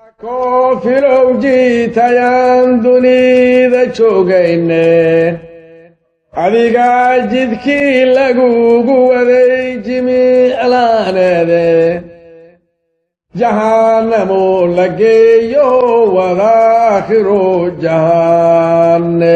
koofilow jiitayaan dunida joogayne adigaa jidkii lagugu waday jimiclaaneede jahaannamo la geeyo wadaakhiro jahanne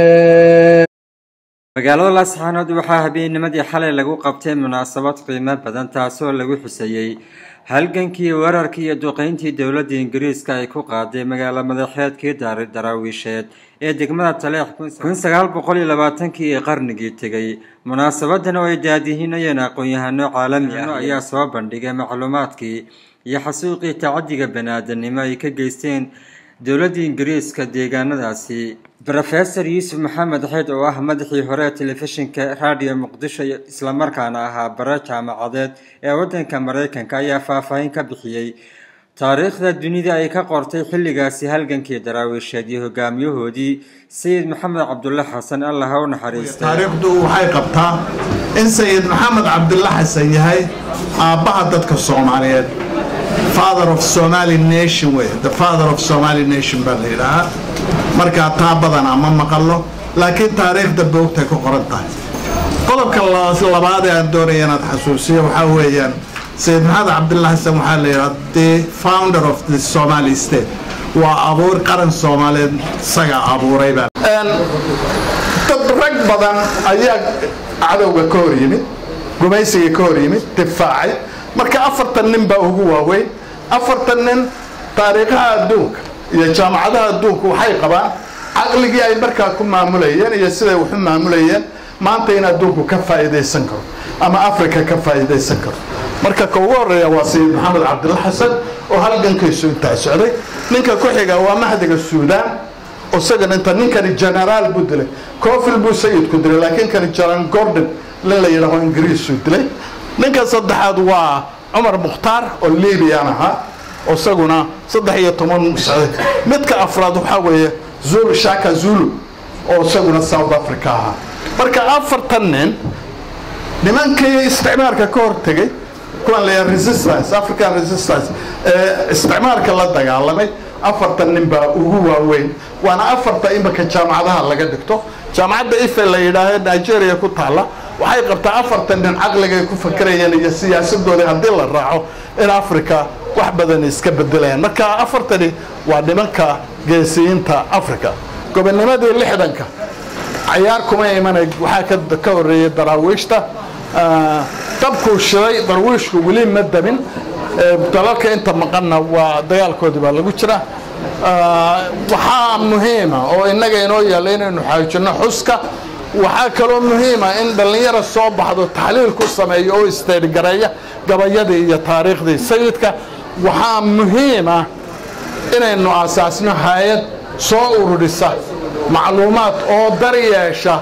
magaalada laasxaanood waxaa habeennimadii xalay lagu qabtay munaasabad qiimo badan taasoo lagu xuseeyey halgankii weerarkii iyo duqeyntii dowladda ingiriiska ay ku qaaday magaalo madaxeedkii daraawiisheed ee degmada taleex kun sagaal boqol iyo labaatankii ee qarnigii tegay munaasabadan oo ay daadihinayeen aqoon-yahano caalami ah ayaa soo bandhigay macluumaadkii iyo xasuuqii tacadiga bani-aadanimo ay ka geysteen dowladda ingiriiska deegaanadaasi rofeor yuusuf maxamed xeyd oo ah madaxii hore ee telefishinka raadiyo muqdisho islamarkaana ahaa bare jaamacadeed ee waddanka maraykanka ayaa faahfaahin ka bixiyey taariikhda dunida ay ka qortay xilligaasi halgankii daraawiisheed iyo hogaamiyahoodii sayid maxamed cabdulle xasan allah ha u naxariistay taariikhdu waxay qabtaa in sayid maxamed cabdulle xasan yahay aabbaha dadka soomaaliyeed father of somali nation wey the father of somali nation baa la yidhaahaa markaa taa badanaa ma maqallo laakiin taariikhda boogtay ku qoran tahay qodobka labaad ee aan doonaya inaad xasuusiyo waxaa weeyaan sayid maxamed cabdulla xasan waxaa la yidhaha the founder of the somali state waa abuur qaran soomaaliyeed isagaa abuuray baa dad rag badan ayaa cadowga ka hor yimid gumaysiga ka hor yimid difaacay marka afartan nin baa ugu waaweyn afartan nin taariikhaha adduunka iyo jaamacadaha adduunku waxay qabaan caqligii ay markaa ku maamulayeen iyo siday waxu maamulayeen maanta in adduunku ka faa'iidaysan karo ama africa ka faa'iidaysan karo marka ka ugu horeeya waa sayid maxamed cabdilla xasan oo halgankiisu intaa socday ninka ku xiga waa mahdiga suudaan isagan inta ninkani genaraal buu dilay cofil buu sayidku dilay laakiin kani jaran gordon nin la yidhaaho ingiriisuu dilay ninka saddexaad waa cumar mukhtaar oo libiyan ahaa isaguna saddex iyo toban socday midka afraad waxaa weeye zulu shaka zulu oo isaguna south africa ahaa marka afartan nin nimankii isticmaalka ka hortegay kuwan la resistance african resistance ee isticmaalka la dagaalamay afartan nin baa ugu waaweyn waana afarta imika jaamacadaha laga dhigto jaamacadda ife la yidhaaho nigeria ku taalla waxay qabtaa afartan nin caqligay ku fakerayeen iyo siyaasadoodii haddii la raaco in africa wax badan iska bedelayaan marka afartani waa nimanka geesiyiinta africa gobonimadii lixdanka cayaar kuma imanay waxaa ka horeeyey daraawiishta dabkuu shiday darwiishku weli ma damin dalalka inta maqanna waa dagaalkoodii baa lagu jira waxaa muhiima oo innaga inoo yaalla inaynu xaajinno xuska waxaa kaloo muhiima in dhallinyaro soo baxdo taxliil ku sameeyo oo isteedgareeya gabayadii iyo taariikhdii sayidka waxaa muhiima inaynu asaasno hay-ad soo ururisa macluumaad oo daryeesha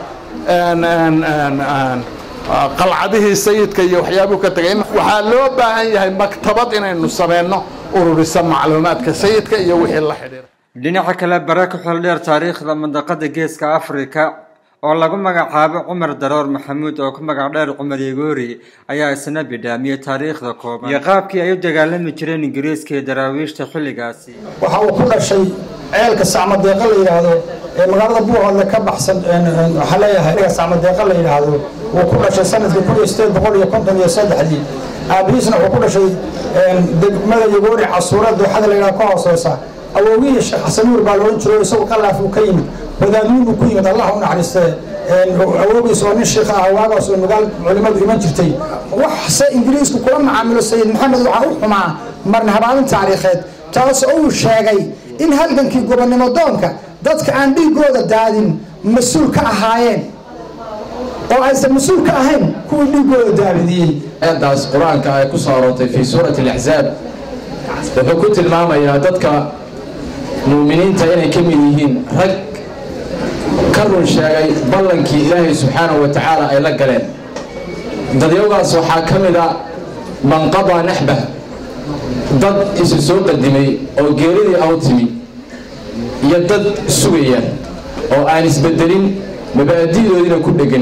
qalcadihii sayidka iyo waxyaabuu ka tegay waxaa loo baahan yahay maktabad inaynu sameyno ururisa macluumaadka sayidka iyo wixii la xidhiira dhinaca kale bare ku xildheer taariikhda mandaqada geeska afrika oo lagu magacaabo cumar daroor maxamuud oo ku magac dheer cumar yegoori ayaa isna bidhaamiyey taariikhda kooban iyo qaabkii ay u dagaalami jireen ingiriiska iyo daraawiishta xilligaasi waxa uu ku dhashay ceelka sacmadeeqa la yidhaahdo ee magaalada buuhoodle ka baxsan waxaa leeyahay ceelka sacmadeeqa la yidhaahdo wuu ku dhashay sanadkii kun iyo sideed boqol iyo konton iyo saddexdii aabihiisna wuxuu ku dhashay degmada yegoori casuura dooxada la yidhahdo ka hooseysa awowgihii sheekh xasanuur baa loodhan jiro isagu qalaaf uu ka yimid wadaadniinuu ku yimid allah u naxariistee awowgiis oo nin sheekh ah waagaas oo magaal culimmadu iman jirtay waxse ingiriisku kula macaamilo sayid maxamed waxaa u xumaa marna habaalin taariikheed taas oo uu sheegay in halgankii gobonnimo doonka dadka aan dhiigooda daadin mas-uul ka ahaayeen oo aysan mas-uul ka ahayn kuwii dhiigooda daadidiyey aayaddaas qur-aanka ay ku soo aroortay fii suurati alaxzaab wuxuu ku tilmaamayaa dadka muuminiinta inay ka mid yihiin rag ka run sheegay ballankii ilaahay subxaanahu wa tacaala ay la galeen dadyowgaas waxaa ka mid a man qadaa naxbah dad isu soo qadimay oo geeridii aw timi iyo dad sugaya oo aan isbedelin mabaadi'doodiina ku dhegan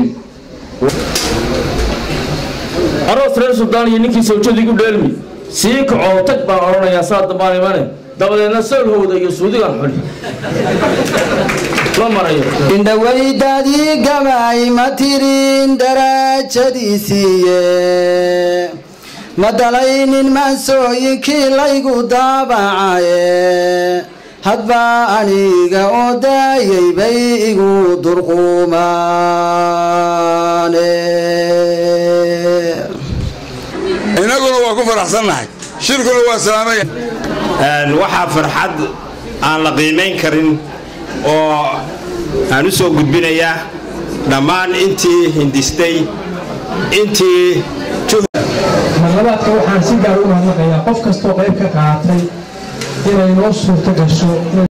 aroos reer suldaan iyo ninkii sawjadiigu dheelmi sii kacoo tag baan odhanayaa saa dambaan imane dabadeedna soolhowda iyo suudigan xuli la marayo indhawaydaadii gabay ma tirin daraajadiisiiye ma dalaynin maansooyinkii laygu daabacaye hadba aniga oo daayay bay igu durquumaane innaguna waa ku faraxsannahay shirkuna waa salaamaya waxaa farxad aan la qiimayn karin oo aan u soo gudbinayaa dhammaan intii hindistay intii marlabaadka waxaan si gaar u mahadnaqayaa qof kastoo qayb ka qaatay inay noo suurto gasho